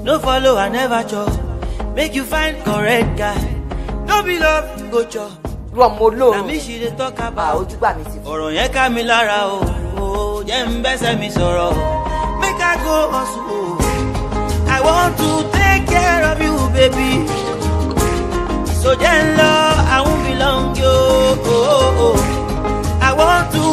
no follow i never chop make you find correct guy no be love you go chop irú ọmọ na olóòrùn me she dey talk à about ojúgbà mi ti fún ọ̀rọ̀ yẹn ká mi lára o o jẹ́ ń bẹ́sẹ̀ mi sọ̀rọ̀ make i go hustle o i want to take care of you baby so jẹ́ ń lọ i won't be long yo o o o i want to